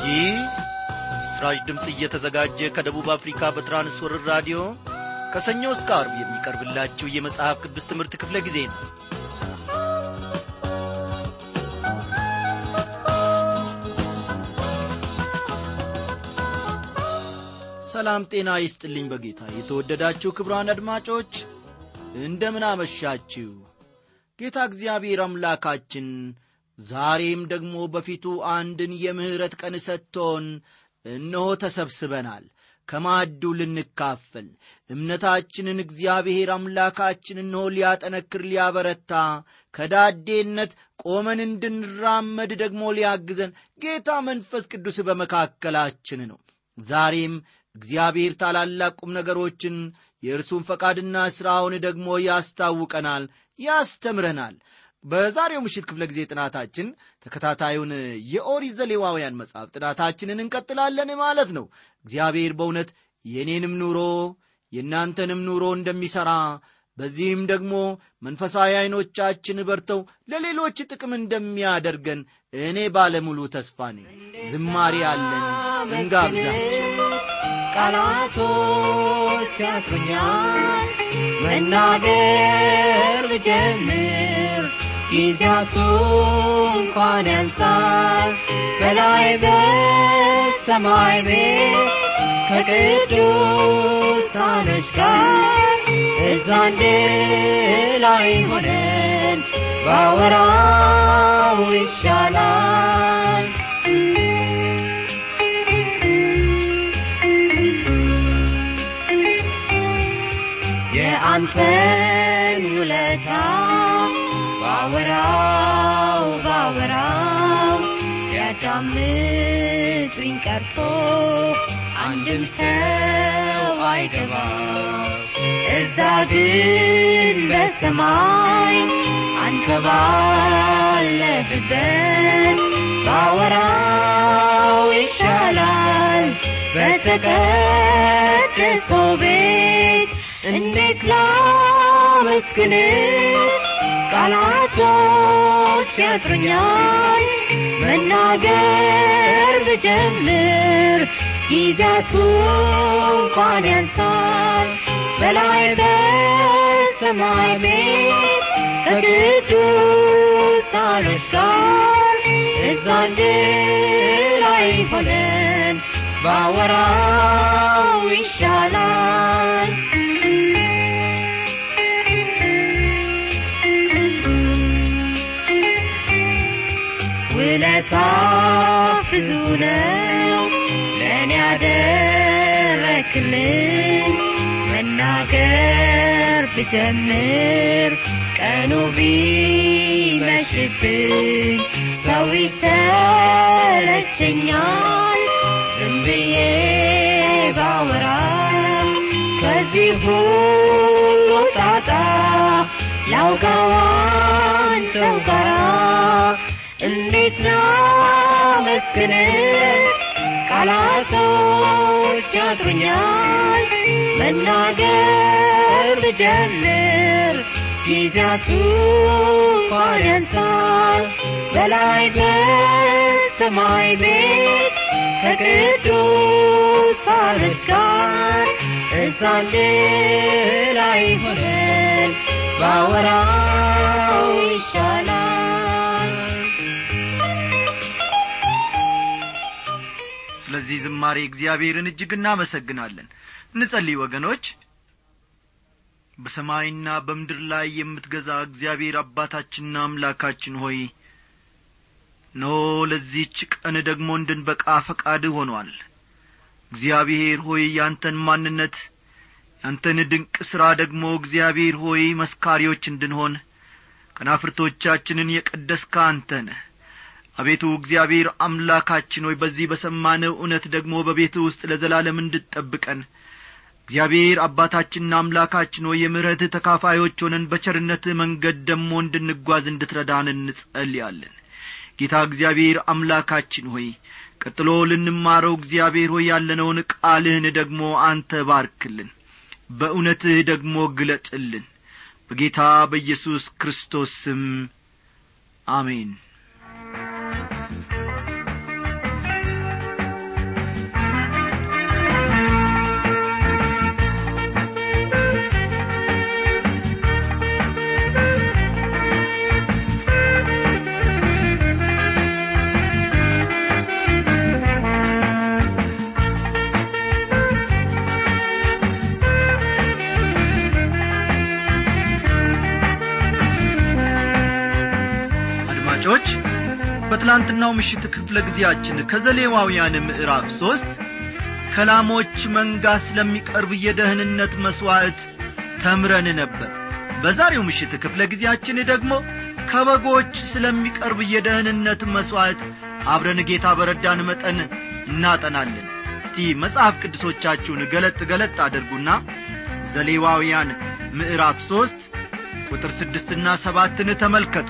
ይህ ምስራች ድምፅ እየተዘጋጀ ከደቡብ አፍሪካ በትራንስወርር ራዲዮ ከሰኞ እስከ አርብ የሚቀርብላችሁ የመጽሐፍ ቅዱስ ትምህርት ክፍለ ጊዜ ነው ሰላም ጤና ይስጥልኝ በጌታ የተወደዳችሁ ክብራን አድማጮች እንደምን አመሻችሁ ጌታ እግዚአብሔር አምላካችን ዛሬም ደግሞ በፊቱ አንድን የምሕረት ቀን ሰጥቶን እነሆ ተሰብስበናል ከማዕዱ ልንካፈል እምነታችንን እግዚአብሔር አምላካችን እነሆ ሊያጠነክር ሊያበረታ ከዳዴነት ቆመን እንድንራመድ ደግሞ ሊያግዘን ጌታ መንፈስ ቅዱስ በመካከላችን ነው ዛሬም እግዚአብሔር ታላላቅ ቁም ነገሮችን የእርሱን ፈቃድና ሥራውን ደግሞ ያስታውቀናል ያስተምረናል በዛሬው ምሽት ክፍለ ጊዜ ጥናታችን ተከታታዩን የኦሪት ዘሌዋውያን መጽሐፍ ጥናታችንን እንቀጥላለን ማለት ነው እግዚአብሔር በእውነት የእኔንም ኑሮ የእናንተንም ኑሮ እንደሚሠራ በዚህም ደግሞ መንፈሳዊ ዐይኖቻችን በርተው ለሌሎች ጥቅም እንደሚያደርገን እኔ ባለሙሉ ተስፋ ነኝ ዝማሬ አለን እንጋብዛችን ቃላቶች ያጥሩኛል መናገር ብጀምር ጊዜያቱ እንኳን ያንሳል በላይ በሰማይ ቤት ከቅዱሳኖች ጋር እዛ አንድ ላይ ሆነን ባወራው ይሻላል የአንተን ውለታ ባወራው ባወራው ያዳምጡኝ ቀርቶ አንድም ሰው አይገባ እዛ ግን በሰማይ አንተ ባለህበት ባወራው ይሻላል በተቀደሰው ቤት እንዴት ላመስግን ቃላቶች ያጥሩኛል መናገር ብጀምር ጊዜያቱ እንኳን ያንሳል በላይ በሰማይ ቤት ከቅዱሳኖች ጋር እዛ አንድ ላይ ሆነን ባወራው ይሻላል ውለታ ብዙ ነው ለእኔ ያደረክልኝ መናገር ብጀምር ቀኑ ቢመሽብኝ ሰው ይሰለቸኛል ዝም ብዬ ባወራ ከዚህ ሁሉ ጣጣ ላውጋዋን ሰው ጋራ እንዴት ላመስግን ቃላቶች ያጥሩኛል መናገር ብጀምር ጊዜያቱ እንኳን ያንሳል በላይ በሰማይ ቤት ከቅዱሳኖች ጋር እዛ አንድ ላይ ሆነን ባወራው ይሻላል ስለዚህ ዝማሬ እግዚአብሔርን እጅግ እናመሰግናለን እንጸልይ ወገኖች በሰማይና በምድር ላይ የምትገዛ እግዚአብሔር አባታችንና አምላካችን ሆይ ኖ ለዚህች ቀን ደግሞ እንድንበቃ ፈቃድ ሆኗል እግዚአብሔር ሆይ ያንተን ማንነት ያንተን ድንቅ ሥራ ደግሞ እግዚአብሔር ሆይ መስካሪዎች እንድንሆን ከናፍርቶቻችንን የቀደስከ አንተ ነህ አቤቱ እግዚአብሔር አምላካችን ሆይ በዚህ በሰማነው እውነት ደግሞ በቤት ውስጥ ለዘላለም እንድትጠብቀን እግዚአብሔር አባታችንና አምላካችን ሆይ የምሕረትህ ተካፋዮች ሆነን በቸርነትህ መንገድ ደግሞ እንድንጓዝ እንድትረዳን እንጸልያለን ጌታ እግዚአብሔር አምላካችን ሆይ ቀጥሎ ልንማረው እግዚአብሔር ሆይ ያለነውን ቃልህን ደግሞ አንተ ባርክልን በእውነትህ ደግሞ ግለጥልን በጌታ በኢየሱስ ክርስቶስ ስም አሜን በትላንትናው ምሽት ክፍለ ጊዜያችን ከዘሌዋውያን ምዕራፍ ሦስት ከላሞች መንጋ ስለሚቀርብ የደህንነት መሥዋዕት ተምረን ነበር በዛሬው ምሽት ክፍለ ጊዜያችን ደግሞ ከበጎች ስለሚቀርብ የደህንነት መሥዋዕት አብረን ጌታ በረዳን መጠን እናጠናለን እስቲ መጽሐፍ ቅዱሶቻችሁን ገለጥ ገለጥ አድርጉና ዘሌዋውያን ምዕራፍ ሦስት ቁጥር ስድስትና ሰባትን ተመልከቱ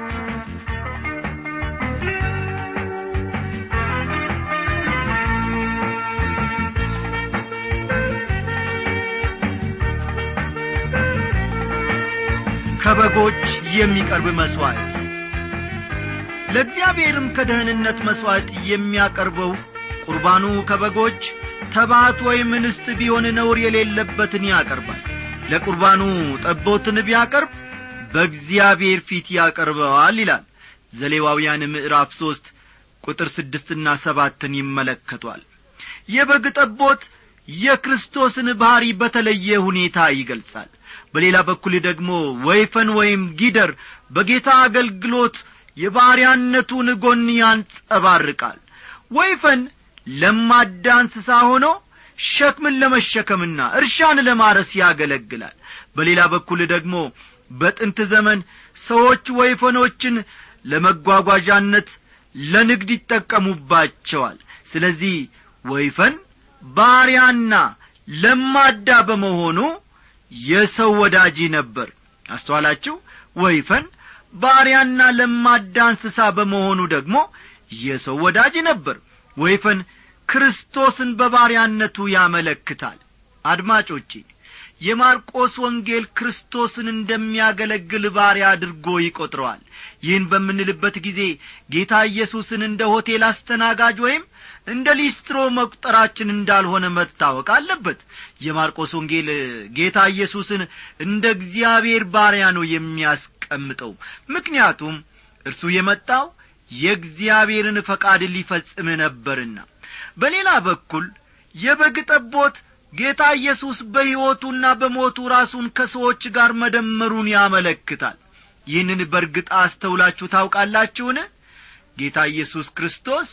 ከበጎች የሚቀርብ መሥዋዕት ለእግዚአብሔርም ከደህንነት መሥዋዕት የሚያቀርበው ቁርባኑ ከበጎች ተባት ወይም እንስት ቢሆን ነውር የሌለበትን ያቀርባል ለቁርባኑ ጠቦትን ቢያቀርብ በእግዚአብሔር ፊት ያቀርበዋል ይላል ዘሌዋውያን ምዕራፍ ሦስት ቁጥር ስድስትና ሰባትን ይመለከቷል የበግ ጠቦት የክርስቶስን ባሕሪ በተለየ ሁኔታ ይገልጻል በሌላ በኩል ደግሞ ወይፈን ወይም ጊደር በጌታ አገልግሎት የባሪያነቱን ጎን ያንጸባርቃል ወይፈን ለማዳ እንስሳ ሆኖ ሸክምን ለመሸከምና እርሻን ለማረስ ያገለግላል በሌላ በኩል ደግሞ በጥንት ዘመን ሰዎች ወይፈኖችን ለመጓጓዣነት ለንግድ ይጠቀሙባቸዋል ስለዚህ ወይፈን ባሪያና ለማዳ በመሆኑ የሰው ወዳጂ ነበር አስተዋላችሁ ወይፈን ባሪያና ለማዳ እንስሳ በመሆኑ ደግሞ የሰው ወዳጅ ነበር ወይፈን ክርስቶስን በባሪያነቱ ያመለክታል አድማጮቼ የማርቆስ ወንጌል ክርስቶስን እንደሚያገለግል ባሪያ አድርጎ ይቈጥረዋል ይህን በምንልበት ጊዜ ጌታ ኢየሱስን እንደ ሆቴል አስተናጋጅ ወይም እንደ ሊስትሮ መቁጠራችን እንዳልሆነ መታወቅ አለበት የማርቆስ ወንጌል ጌታ ኢየሱስን እንደ እግዚአብሔር ባሪያ ነው የሚያስቀምጠው ምክንያቱም እርሱ የመጣው የእግዚአብሔርን ፈቃድ ሊፈጽም ነበርና በሌላ በኩል የበግ ጠቦት ጌታ ኢየሱስ በሕይወቱና በሞቱ ራሱን ከሰዎች ጋር መደመሩን ያመለክታል ይህንን በርግጥ አስተውላችሁ ታውቃላችሁን ጌታ ኢየሱስ ክርስቶስ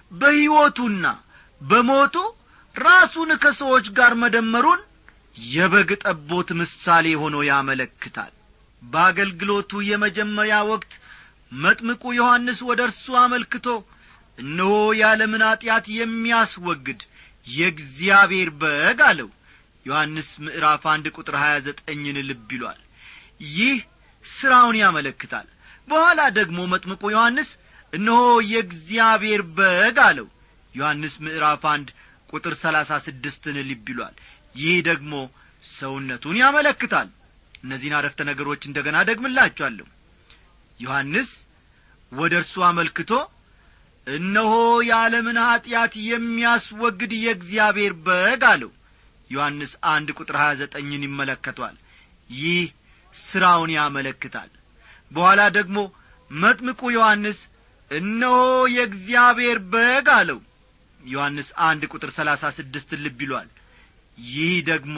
በሕይወቱና በሞቱ ራሱን ከሰዎች ጋር መደመሩን የበግ ጠቦት ምሳሌ ሆኖ ያመለክታል በአገልግሎቱ የመጀመሪያ ወቅት መጥምቁ ዮሐንስ ወደ እርሱ አመልክቶ እነሆ ያለምን ኀጢአት የሚያስወግድ የእግዚአብሔር በግ አለው ዮሐንስ ምዕራፍ አንድ ቁጥር ሀያ ዘጠኝን ልብ ይሏል ይህ ሥራውን ያመለክታል በኋላ ደግሞ መጥምቁ ዮሐንስ እነሆ የእግዚአብሔር በግ አለው ዮሐንስ ምዕራፍ አንድ ቁጥር ሰላሳ ስድስትን ልብ ይሏል ይህ ደግሞ ሰውነቱን ያመለክታል እነዚህን አረፍተ ነገሮች እንደ ገና ደግምላችኋለሁ ዮሐንስ ወደ እርሱ አመልክቶ እነሆ የዓለምን ኀጢአት የሚያስወግድ የእግዚአብሔር በግ አለው ዮሐንስ አንድ ቁጥር ሀያ ዘጠኝን ይመለከቷል ይህ ሥራውን ያመለክታል በኋላ ደግሞ መጥምቁ ዮሐንስ እነሆ የእግዚአብሔር በግ አለው ዮሐንስ አንድ ቁጥር ሰላሳ ስድስትን ልብ ይሏል ይህ ደግሞ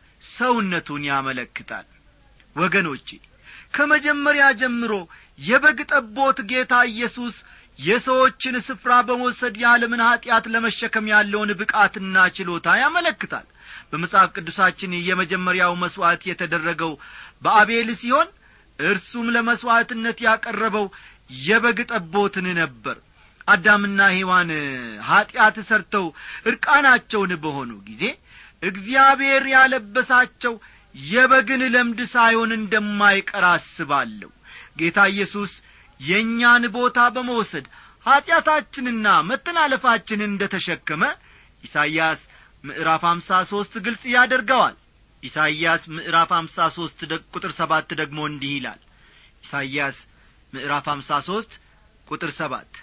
ሰውነቱን ያመለክታል ወገኖቼ ከመጀመሪያ ጀምሮ የበግ ጠቦት ጌታ ኢየሱስ የሰዎችን ስፍራ በመውሰድ የዓለምን ኀጢአት ለመሸከም ያለውን ብቃትና ችሎታ ያመለክታል በመጽሐፍ ቅዱሳችን የመጀመሪያው መሥዋዕት የተደረገው በአቤል ሲሆን እርሱም ለመሥዋዕትነት ያቀረበው የበግ ጠቦትን ነበር አዳምና ሔዋን ኀጢአት ሰርተው ዕርቃናቸውን በሆኑ ጊዜ እግዚአብሔር ያለበሳቸው የበግን ለምድ ሳይሆን እንደማይቀር አስባለሁ ጌታ ኢየሱስ የእኛን ቦታ በመውሰድ ኀጢአታችንና መተላለፋችንን እንደ ተሸከመ ኢሳይያስ ምዕራፍ አምሳ ሦስት ግልጽ ያደርገዋል ኢሳይያስ ምዕራፍ አምሳ ሦስት ቁጥር ሰባት ደግሞ እንዲህ ይላል ኢሳይያስ ምዕራፍ አምሳ ሦስት ቁጥር ሰባት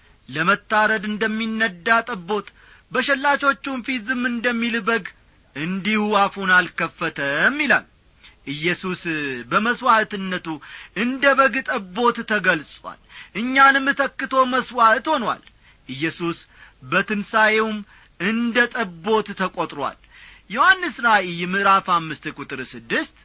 ለመታረድ እንደሚነዳ ጠቦት በሸላቾቹም ፊት ዝም እንደሚል በግ እንዲሁ አፉን አልከፈተም ይላል ኢየሱስ በመሥዋዕትነቱ እንደ በግ ጠቦት ተገልጿል እኛንም ተክቶ መሥዋዕት ሆኗል ኢየሱስ በትንሣኤውም እንደ ጠቦት ተቈጥሯል ዮሐንስ ራእይ ምዕራፍ አምስት ቁጥር ስድስት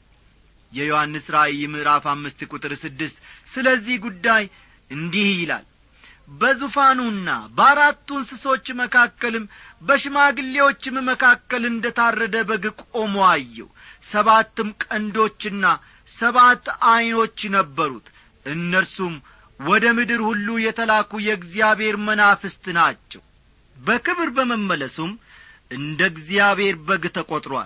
የዮሐንስ ራእይ ምዕራፍ አምስት ቁጥር ስድስት ስለዚህ ጉዳይ እንዲህ ይላል በዙፋኑና በአራቱ እንስሶች መካከልም በሽማግሌዎችም መካከል እንደ ታረደ በግ ቆሞ አየው ሰባትም ቀንዶችና ሰባት ዐይኖች ነበሩት እነርሱም ወደ ምድር ሁሉ የተላኩ የእግዚአብሔር መናፍስት ናቸው በክብር በመመለሱም እንደ እግዚአብሔር በግ ተቈጥሮአል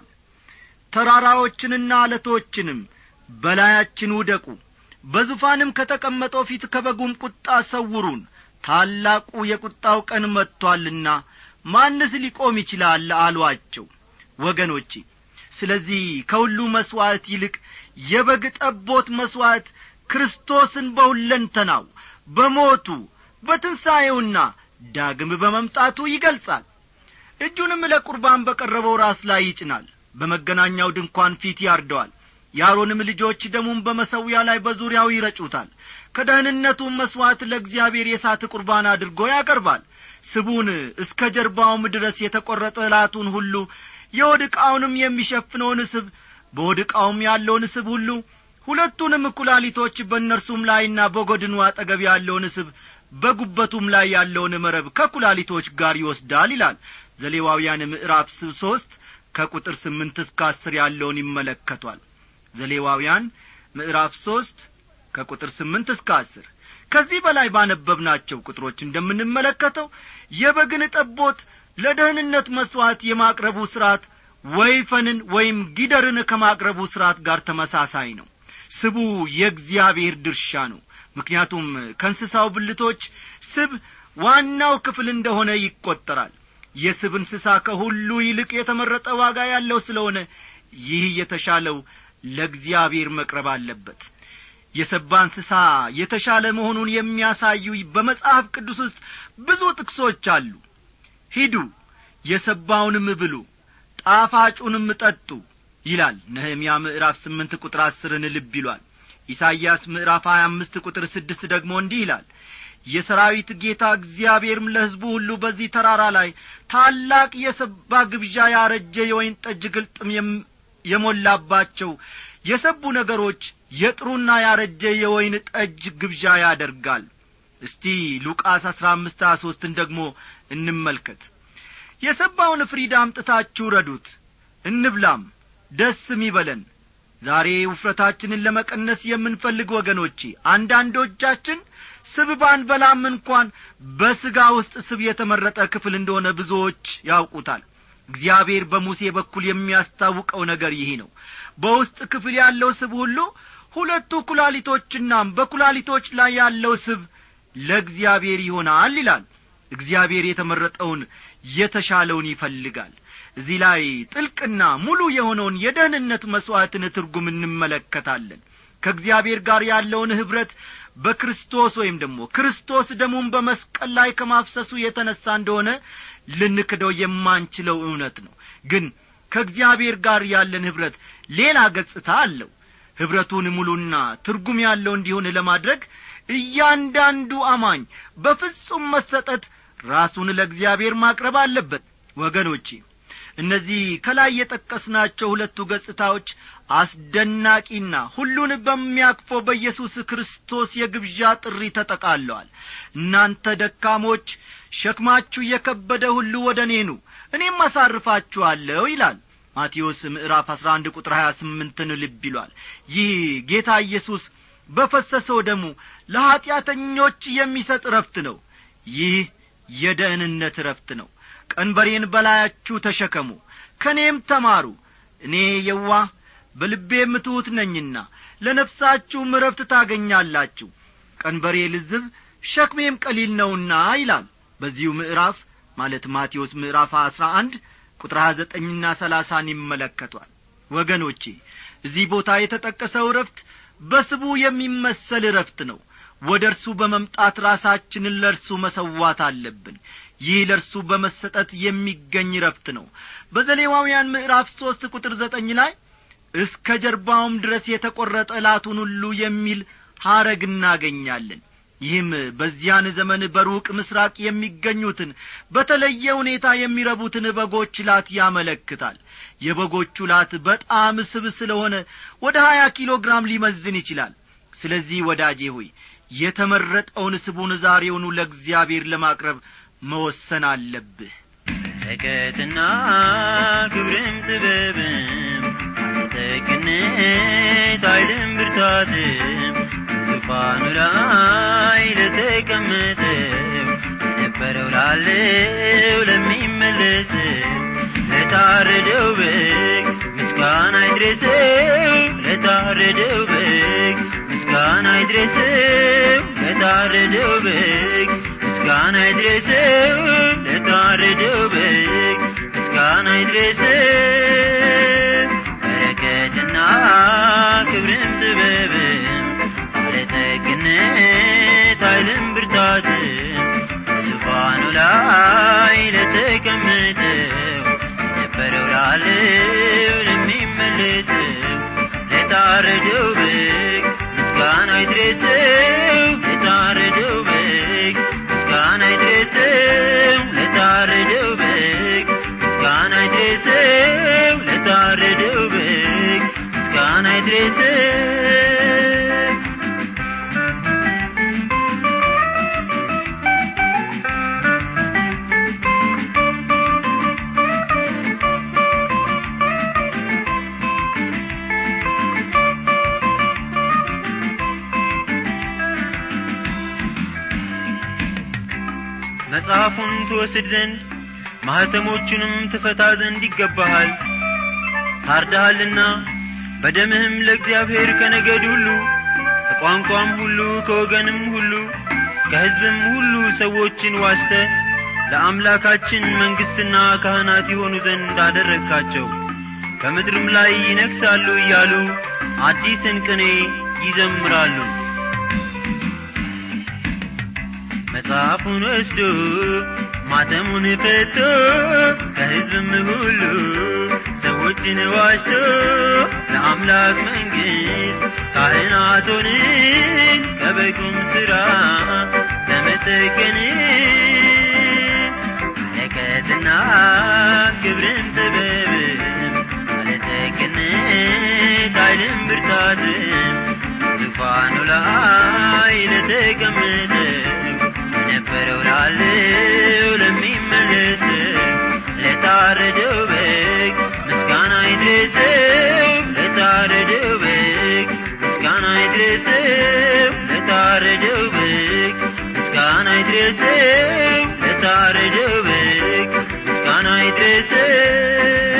ተራራዎችንና አለቶችንም በላያችን ውደቁ በዙፋንም ከተቀመጠው ፊት ከበጉም ቁጣ ሰውሩን ታላቁ የቁጣው ቀን መጥቶአልና ማንስ ሊቆም ይችላል አሏቸው ወገኖቼ ስለዚህ ከሁሉ መሥዋዕት ይልቅ የበግ ጠቦት መሥዋዕት ክርስቶስን በሁለንተናው በሞቱ በትንሣኤውና ዳግም በመምጣቱ ይገልጻል እጁንም ለቁርባን በቀረበው ራስ ላይ ይጭናል በመገናኛው ድንኳን ፊት ያርደዋል የአሮንም ልጆች ደሙን በመሰዊያ ላይ በዙሪያው ይረጩታል ከደህንነቱም መሥዋዕት ለእግዚአብሔር የሳት ቁርባን አድርጎ ያቀርባል ስቡን እስከ ጀርባውም ድረስ የተቈረጠ እላቱን ሁሉ የወድ ዕቃውንም የሚሸፍነውን ስብ በወድ ዕቃውም ያለውን ስብ ሁሉ ሁለቱንም ኩላሊቶች በእነርሱም ላይና በጐድኑ አጠገብ ያለውን ስብ በጉበቱም ላይ ያለውን መረብ ከኩላሊቶች ጋር ይወስዳል ይላል ዘሌዋውያን ምዕራፍ ሦስት ከቁጥር ስምንት እስከ አስር ያለውን ይመለከቷል ዘሌዋውያን ምዕራፍ ሦስት ከቁጥር ስምንት እስከ አስር ከዚህ በላይ ባነበብናቸው ቁጥሮች እንደምንመለከተው የበግን ጠቦት ለደህንነት መሥዋዕት የማቅረቡ ሥርዓት ወይፈንን ወይም ጊደርን ከማቅረቡ ሥርዓት ጋር ተመሳሳይ ነው ስቡ የእግዚአብሔር ድርሻ ነው ምክንያቱም ከእንስሳው ብልቶች ስብ ዋናው ክፍል እንደሆነ ይቈጠራል የስብ እንስሳ ከሁሉ ይልቅ የተመረጠ ዋጋ ያለው ስለሆነ ይህ የተሻለው ለእግዚአብሔር መቅረብ አለበት የሰባ እንስሳ የተሻለ መሆኑን የሚያሳዩ በመጽሐፍ ቅዱስ ውስጥ ብዙ ጥቅሶች አሉ ሂዱ የሰባውንም ብሉ ጣፋጩንም ጠጡ ይላል ነህምያ ምዕራፍ ስምንት ቁጥር አስርን ልብ ይሏል ኢሳይያስ ምዕራፍ ሀያ አምስት ቁጥር ስድስት ደግሞ እንዲህ ይላል የሰራዊት ጌታ እግዚአብሔርም ለሕዝቡ ሁሉ በዚህ ተራራ ላይ ታላቅ የሰባ ግብዣ ያረጀ የወይን ጠጅ ግልጥም የሞላባቸው የሰቡ ነገሮች የጥሩና ያረጀ የወይን ጠጅ ግብዣ ያደርጋል እስቲ ሉቃስ አሥራ አምስት ሀያ ሦስትን ደግሞ እንመልከት የሰባውን ፍሪዳ አምጥታችሁ ረዱት እንብላም ደስም ይበለን ዛሬ ውፍረታችንን ለመቀነስ የምንፈልግ ወገኖቼ አንዳንዶቻችን ስብ ባንበላም እንኳን በሥጋ ውስጥ ስብ የተመረጠ ክፍል እንደሆነ ብዙዎች ያውቁታል እግዚአብሔር በሙሴ በኩል የሚያስታውቀው ነገር ይህ ነው በውስጥ ክፍል ያለው ስብ ሁሉ ሁለቱ ኩላሊቶችናም በኩላሊቶች ላይ ያለው ስብ ለእግዚአብሔር ይሆናል ይላል እግዚአብሔር የተመረጠውን የተሻለውን ይፈልጋል እዚህ ላይ ጥልቅና ሙሉ የሆነውን የደህንነት መሥዋዕትን ትርጉም እንመለከታለን ከእግዚአብሔር ጋር ያለውን ኅብረት በክርስቶስ ወይም ደግሞ ክርስቶስ ደሙን በመስቀል ላይ ከማፍሰሱ የተነሣ እንደሆነ ልንክደው የማንችለው እውነት ነው ግን ከእግዚአብሔር ጋር ያለን ኅብረት ሌላ ገጽታ አለው ኅብረቱን ሙሉና ትርጉም ያለው እንዲሆን ለማድረግ እያንዳንዱ አማኝ በፍጹም መሰጠት ራሱን ለእግዚአብሔር ማቅረብ አለበት ወገኖቼ እነዚህ ከላይ የጠቀስናቸው ሁለቱ ገጽታዎች አስደናቂና ሁሉን በሚያቅፈው በኢየሱስ ክርስቶስ የግብዣ ጥሪ ተጠቃለዋል እናንተ ደካሞች ሸክማችሁ የከበደ ሁሉ ወደ እኔ ኑ እኔም አሳርፋችኋለሁ ይላል ማቴዎስ ምዕራፍ አሥራ አንድ ቁጥር ሀያ ስምንትን ልብ ይሏል ይህ ጌታ ኢየሱስ በፈሰሰው ደሙ ለኀጢአተኞች የሚሰጥ ረፍት ነው ይህ የደህንነት ረፍት ነው ቀንበሬን በላያችሁ ተሸከሙ ከእኔም ተማሩ እኔ የዋህ በልቤም ትሑት ነኝና ለነፍሳችሁም ረፍት ታገኛላችሁ ቀንበሬ ልዝብ ሸክሜም ቀሊል ነውና ይላል በዚሁ ምዕራፍ ማለት ማቴዎስ ምዕራፍ አሥራ አንድ ቁጥር ሀያ ዘጠኝና ሰላሳን ይመለከቷል ወገኖቼ እዚህ ቦታ የተጠቀሰው ረፍት በስቡ የሚመሰል ረፍት ነው ወደ እርሱ በመምጣት ራሳችንን ለእርሱ መሰዋት አለብን ይህ ለእርሱ በመሰጠት የሚገኝ ረፍት ነው በዘሌዋውያን ምዕራፍ ሦስት ቁጥር ዘጠኝ ላይ እስከ ጀርባውም ድረስ የተቈረጠ ላቱን ሁሉ የሚል ሐረግ እናገኛለን ይህም በዚያን ዘመን በሩቅ ምስራቅ የሚገኙትን በተለየ ሁኔታ የሚረቡትን በጎች ላት ያመለክታል የበጎቹ ላት በጣም ስብ ስለሆነ ወደ ሀያ ኪሎ ግራም ሊመዝን ይችላል ስለዚህ ወዳጄ ሆይ የተመረጠውን ስቡን ዛሬውኑ ለእግዚአብሔር ለማቅረብ መወሰን አለብህ በረከትና ክብርም ጥበብም ባለጠግነት ኃይልም ብርታትም ዙፋኑ ላይ ለተቀመጠው የነበረው ላለው ለሚመለሰው ለታረደው በግ ምስጋና ይድረሰው ለታረደው በግ ምስጋና ይድረሰው ለታረደው በግ ምስጋና ይድረሰው ለታረደው በግ ምስጋና ይድረሰው በረከትና ክብርም ጥበብም ባለጠግነት ኃይልም ብርታትም በዙፋኑ ላይ ለተቀመጠው ነበረው ላለው ለሚመለሰው ለታረደው በግ ምስጋና ይድረሰው ለታረደው በግ ምስጋና ይድረሰው ለታረደው በግ ምስጋና ይድረሰው ለታረደው በግ ምስጋና ይድረሰው መጽሐፉን ትወስድ ዘንድ ማኅተሞቹንም ትፈታ ዘንድ ይገባሃል ታርደሃልና በደምህም ለእግዚአብሔር ከነገድ ሁሉ ከቋንቋም ሁሉ ከወገንም ሁሉ ከሕዝብም ሁሉ ሰዎችን ዋስተ ለአምላካችን መንግሥትና ካህናት የሆኑ ዘንድ አደረግካቸው በምድርም ላይ ይነግሣሉ እያሉ አዲስን ቅኔ ይዘምራሉ መጽሐፉን ወስዶ ማተሙን ፈቶ ከሕዝብም ሁሉ ሰዎችን ዋሽቶ ለአምላክ መንግሥት ካህናት ሆንን ከበጉም ሥራ ተመሰገንን በረከትና ክብርን ጥበብም ባለጠግነት ኃይልም ብርታትም ዙፋኑ ላይ ለተቀመጠው የነበረው ላለው ለሚመለሰው ለታረደው በግ ምስጋና ይድረሰው ለታረደው በግ ምስጋና ይድረሰው ለታረደው በግ ምስጋና ይድረሰው ለታረደው በግ ምስጋና ይድረሰው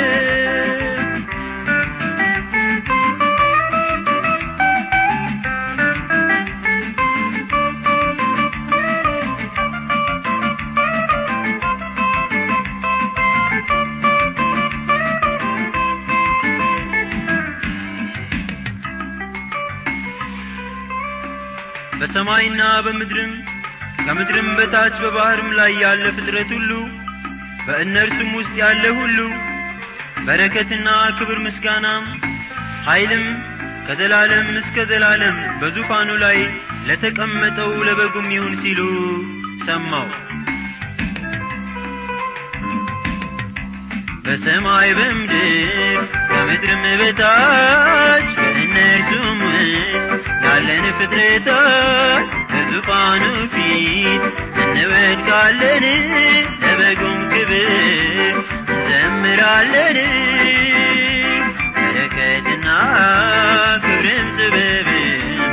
በሰማይና በምድርም ከምድርም በታች በባሕርም ላይ ያለ ፍጥረት ሁሉ በእነርሱም ውስጥ ያለ ሁሉ በረከትና ክብር ምስጋናም ኃይልም ከዘላለም እስከ ዘላለም በዙፋኑ ላይ ለተቀመጠው ለበጉም ይሁን ሲሉ ሰማው በሰማይ በምድር ከምድርም በታች በእነርሱም ውስጥ ያለን ፍጥረታት በዙፋኑ ፊት እንወድቃለን ለበጉም ክብር እንዘምራለን በረከትና ክብርም ጥበብም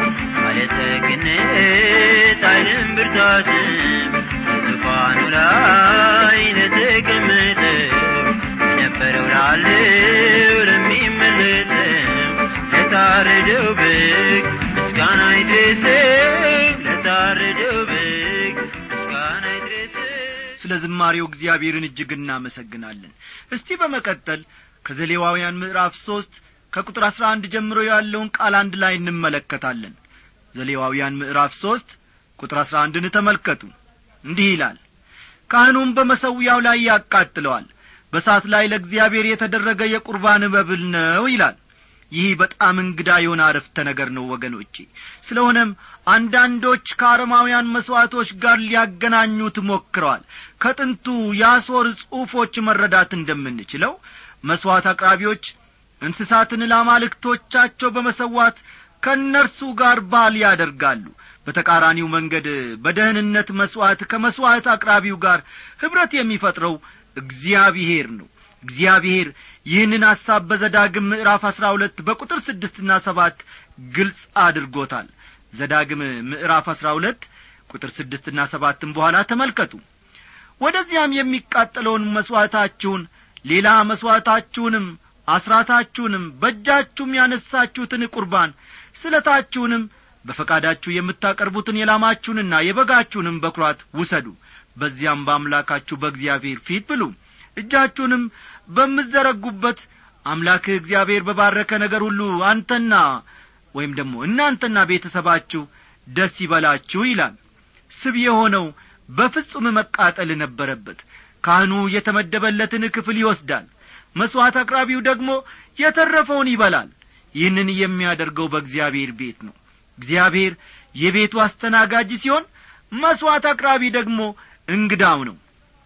ባለጠግነት ኃይልም ብርታትም በዙፋኑ ላይ ለተቀመጠው የነበረው ላለው ለሚመለሰው ለታረደው በግ ምስጋና ይድረሰው ለታረደው በግ ምስጋና ይድረሰው ስለ ዝማሬው እግዚአብሔርን እጅግ እናመሰግናለን እስቲ በመቀጠል ከዘሌዋውያን ምዕራፍ ሦስት ከቁጥር አሥራ አንድ ጀምሮ ያለውን ቃል አንድ ላይ እንመለከታለን ዘሌዋውያን ምዕራፍ ሦስት ቁጥር አሥራ አንድን ተመልከቱ እንዲህ ይላል ካህኑም በመሰዊያው ላይ ያቃጥለዋል በሳት ላይ ለእግዚአብሔር የተደረገ የቁርባን መብል ነው ይላል ይህ በጣም እንግዳ የሆነ አረፍተ ነገር ነው ወገኖቼ ስለሆነም አንዳንዶች ከአረማውያን መሥዋዕቶች ጋር ሊያገናኙት ሞክረዋል ከጥንቱ የአሦር ጽሑፎች መረዳት እንደምንችለው መሥዋዕት አቅራቢዎች እንስሳትን ለአማልክቶቻቸው በመሰዋት ከእነርሱ ጋር ባል ያደርጋሉ በተቃራኒው መንገድ በደህንነት መሥዋዕት ከመሥዋዕት አቅራቢው ጋር ኅብረት የሚፈጥረው እግዚአብሔር ነው እግዚአብሔር ይህንን ሐሳብ በዘዳግም ምዕራፍ አሥራ ሁለት በቁጥር ስድስትና ሰባት ግልጽ አድርጎታል ዘዳግም ምዕራፍ አሥራ ሁለት ቁጥር ስድስትና ሰባትም በኋላ ተመልከቱ ወደዚያም የሚቃጠለውን መሥዋዕታችሁን ሌላ መሥዋዕታችሁንም አስራታችሁንም በእጃችሁም ያነሳችሁትን ቁርባን ስለታችሁንም በፈቃዳችሁ የምታቀርቡትን የላማችሁንና የበጋችሁንም በኵራት ውሰዱ በዚያም በአምላካችሁ በእግዚአብሔር ፊት ብሉ እጃችሁንም በምዘረጉበት አምላክህ እግዚአብሔር በባረከ ነገር ሁሉ አንተና ወይም ደግሞ እናንተና ቤተሰባችሁ ደስ ይበላችሁ ይላል ስብ የሆነው በፍጹም መቃጠል ነበረበት ካህኑ የተመደበለትን ክፍል ይወስዳል መሥዋዕት አቅራቢው ደግሞ የተረፈውን ይበላል ይህንን የሚያደርገው በእግዚአብሔር ቤት ነው እግዚአብሔር የቤቱ አስተናጋጅ ሲሆን መሥዋዕት አቅራቢ ደግሞ እንግዳው ነው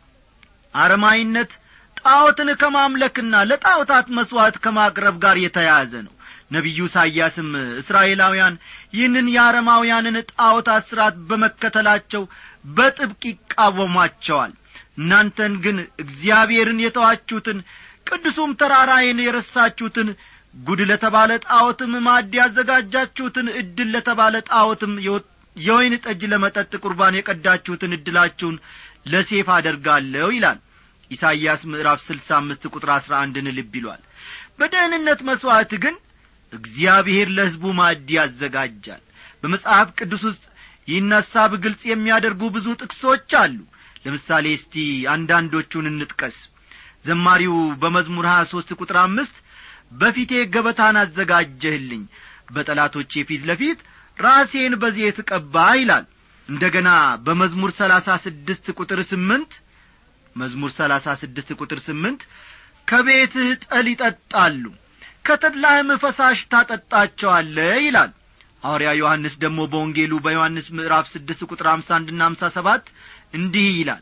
አረማይነት ጣዖትን ከማምለክና ለጣዖታት መሥዋዕት ከማቅረብ ጋር የተያያዘ ነው ነቢዩ ኢሳይያስም እስራኤላውያን ይህንን የአረማውያንን ጣዖታት ሥርዓት በመከተላቸው በጥብቅ ይቃወሟቸዋል እናንተን ግን እግዚአብሔርን የተዋችሁትን ቅዱሱም ተራራዬን የረሳችሁትን ጉድ ለተባለ ጣዖትም ማድ ያዘጋጃችሁትን ዕድል ለተባለ ጣዖትም የወይን ጠጅ ለመጠጥ ቁርባን የቀዳችሁትን ዕድላችሁን ለሴፍ አደርጋለሁ ይላል ኢሳይያስ ምዕራፍ ስልሳ አምስት ቁጥር አሥራ አንድን ልብ ይሏል በደህንነት መሥዋዕት ግን እግዚአብሔር ለሕዝቡ ማዕድ ያዘጋጃል በመጽሐፍ ቅዱስ ውስጥ ይህን ሐሳብ ግልጽ የሚያደርጉ ብዙ ጥቅሶች አሉ ለምሳሌ እስቲ አንዳንዶቹን እንጥቀስ ዘማሪው በመዝሙር ሀያ ሦስት ቁጥር አምስት በፊቴ ገበታን አዘጋጀህልኝ በጠላቶቼ ፊት ለፊት ራሴን በዜት ቀባ ይላል እንደ ገና በመዝሙር ሰላሳ ስድስት ቁጥር ስምንት መዝሙር ሰላሳ ስድስት ቁጥር ስምንት ከቤትህ ጠል ይጠጣሉ ከተድላህም ፈሳሽ ታጠጣቸዋለ ይላል ሐዋርያ ዮሐንስ ደግሞ በወንጌሉ በዮሐንስ ምዕራፍ ስድስት ቁጥር አምሳ አንድና አምሳ ሰባት እንዲህ ይላል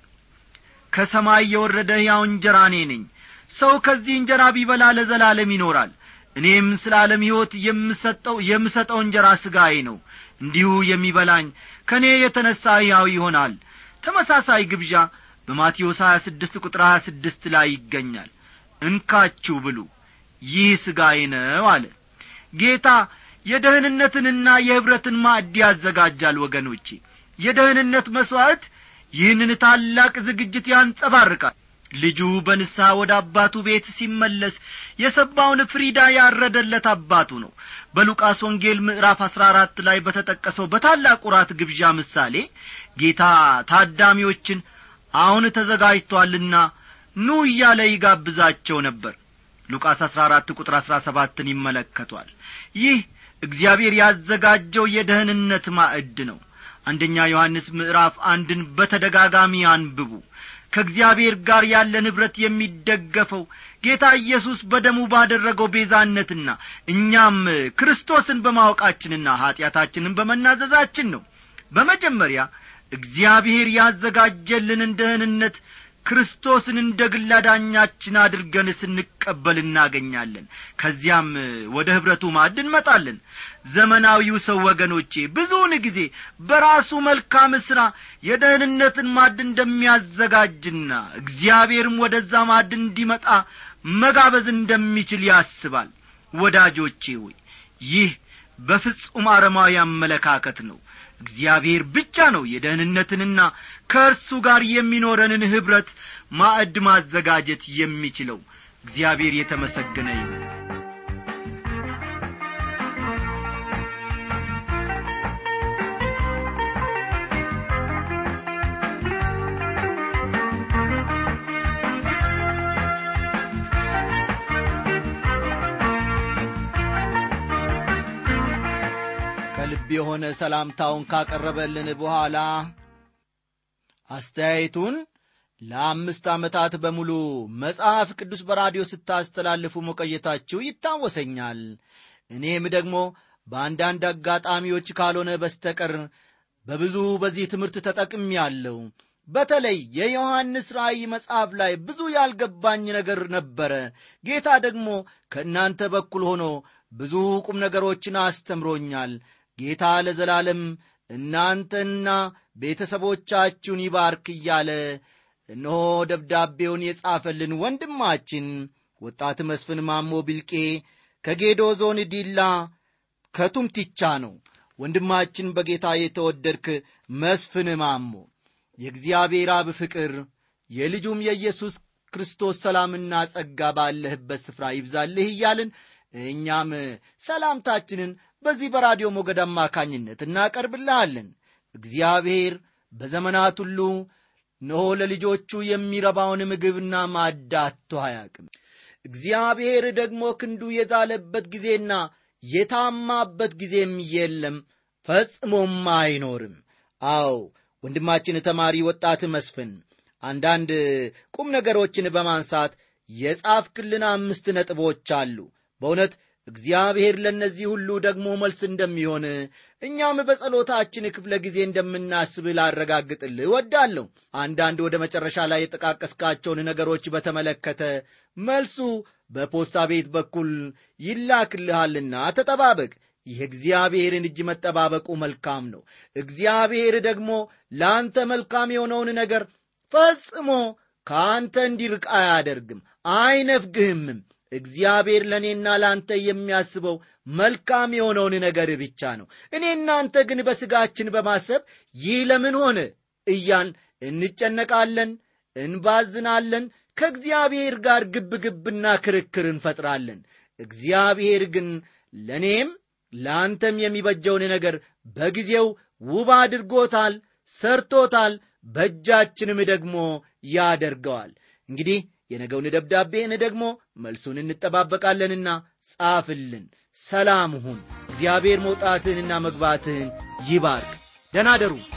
ከሰማይ የወረደ ሕያው እንጀራ እኔ ነኝ ሰው ከዚህ እንጀራ ቢበላ ለዘላለም ይኖራል እኔም ስለ ዓለም ሕይወት የምሰጠው የምሰጠው እንጀራ ሥጋዬ ነው እንዲሁ የሚበላኝ ከእኔ የተነሣ ሕያው ይሆናል ተመሳሳይ ግብዣ በማቴዎስ ሀያ ስድስት ቁጥር ሀያ ስድስት ላይ ይገኛል እንካችሁ ብሉ ይህ ሥጋዬ ነው አለ ጌታ የደህንነትንና የኅብረትን ማዕድ ያዘጋጃል ወገኖቼ የደህንነት መሥዋዕት ይህንን ታላቅ ዝግጅት ያንጸባርቃል ልጁ በንስሐ ወደ አባቱ ቤት ሲመለስ የሰባውን ፍሪዳ ያረደለት አባቱ ነው በሉቃስ ወንጌል ምዕራፍ አሥራ አራት ላይ በተጠቀሰው በታላቅ ራት ግብዣ ምሳሌ ጌታ ታዳሚዎችን አሁን ተዘጋጅቶአልና ኑ እያለ ይጋብዛቸው ነበር ሉቃስ አሥራ አራት ቁጥር አሥራ ሰባትን ይመለከቷል ይህ እግዚአብሔር ያዘጋጀው የደህንነት ማዕድ ነው አንደኛ ዮሐንስ ምዕራፍ አንድን በተደጋጋሚ አንብቡ ከእግዚአብሔር ጋር ያለን ኅብረት የሚደገፈው ጌታ ኢየሱስ በደሙ ባደረገው ቤዛነትና እኛም ክርስቶስን በማወቃችንና ኀጢአታችንን በመናዘዛችን ነው በመጀመሪያ እግዚአብሔር ያዘጋጀልንን ደህንነት ክርስቶስን እንደ ግል አዳኛችን አድርገን ስንቀበል እናገኛለን ከዚያም ወደ ኅብረቱ ማዕድ እንመጣለን ዘመናዊው ሰው ወገኖቼ ብዙውን ጊዜ በራሱ መልካም ሥራ የደህንነትን ማዕድ እንደሚያዘጋጅና እግዚአብሔርም ወደዛ ማዕድ እንዲመጣ መጋበዝ እንደሚችል ያስባል ወዳጆቼ ሆይ ይህ በፍጹም አረማዊ አመለካከት ነው እግዚአብሔር ብቻ ነው የደህንነትንና ከእርሱ ጋር የሚኖረንን ኅብረት ማዕድ ማዘጋጀት የሚችለው እግዚአብሔር የተመሰገነ ይሁን ከልብ የሆነ ሰላምታውን ካቀረበልን በኋላ አስተያየቱን ለአምስት ዓመታት በሙሉ መጽሐፍ ቅዱስ በራዲዮ ስታስተላልፉ መቆየታችሁ ይታወሰኛል እኔም ደግሞ በአንዳንድ አጋጣሚዎች ካልሆነ በስተቀር በብዙ በዚህ ትምህርት ተጠቅም ያለው በተለይ የዮሐንስ ራእይ መጽሐፍ ላይ ብዙ ያልገባኝ ነገር ነበረ ጌታ ደግሞ ከእናንተ በኩል ሆኖ ብዙ ቁም ነገሮችን አስተምሮኛል ጌታ ለዘላለም እናንተና ቤተሰቦቻችሁን ይባርክ እያለ እነሆ ደብዳቤውን የጻፈልን ወንድማችን ወጣት መስፍን ማሞ ቢልቄ ከጌዶ ዞን ዲላ ከቱምቲቻ ነው። ወንድማችን በጌታ የተወደድክ መስፍን ማሞ የእግዚአብሔር አብ ፍቅር የልጁም የኢየሱስ ክርስቶስ ሰላምና ጸጋ ባለህበት ስፍራ ይብዛልህ እያልን እኛም ሰላምታችንን በዚህ በራዲዮ ሞገድ አማካኝነት እናቀርብልሃለን። እግዚአብሔር በዘመናት ሁሉ እነሆ ለልጆቹ የሚረባውን ምግብና ማዳቶ አያቅም። እግዚአብሔር ደግሞ ክንዱ የዛለበት ጊዜና የታማበት ጊዜም የለም፣ ፈጽሞም አይኖርም። አዎ ወንድማችን ተማሪ ወጣት መስፍን አንዳንድ ቁም ነገሮችን በማንሳት የጻፍክልን አምስት ነጥቦች አሉ። በእውነት እግዚአብሔር ለእነዚህ ሁሉ ደግሞ መልስ እንደሚሆን እኛም በጸሎታችን ክፍለ ጊዜ እንደምናስብ ላረጋግጥልህ እወዳለሁ። አንዳንድ ወደ መጨረሻ ላይ የጠቃቀስካቸውን ነገሮች በተመለከተ መልሱ በፖስታ ቤት በኩል ይላክልሃልና ተጠባበቅ። የእግዚአብሔርን እጅ መጠባበቁ መልካም ነው። እግዚአብሔር ደግሞ ለአንተ መልካም የሆነውን ነገር ፈጽሞ ከአንተ እንዲርቅ አያደርግም፣ አይነፍግህምም። እግዚአብሔር ለእኔና ለአንተ የሚያስበው መልካም የሆነውን ነገር ብቻ ነው። እኔ እናንተ ግን በሥጋችን በማሰብ ይህ ለምን ሆነ እያል እንጨነቃለን፣ እንባዝናለን፣ ከእግዚአብሔር ጋር ግብ ግብና ክርክር እንፈጥራለን። እግዚአብሔር ግን ለእኔም ለአንተም የሚበጀውን ነገር በጊዜው ውብ አድርጎታል፣ ሰርቶታል፣ በእጃችንም ደግሞ ያደርገዋል። እንግዲህ የነገውን ደብዳቤን ደግሞ መልሱን እንጠባበቃለንና ጻፍልን። ሰላም ሁን። እግዚአብሔር መውጣትህንና መግባትህን ይባርክ። ደናደሩ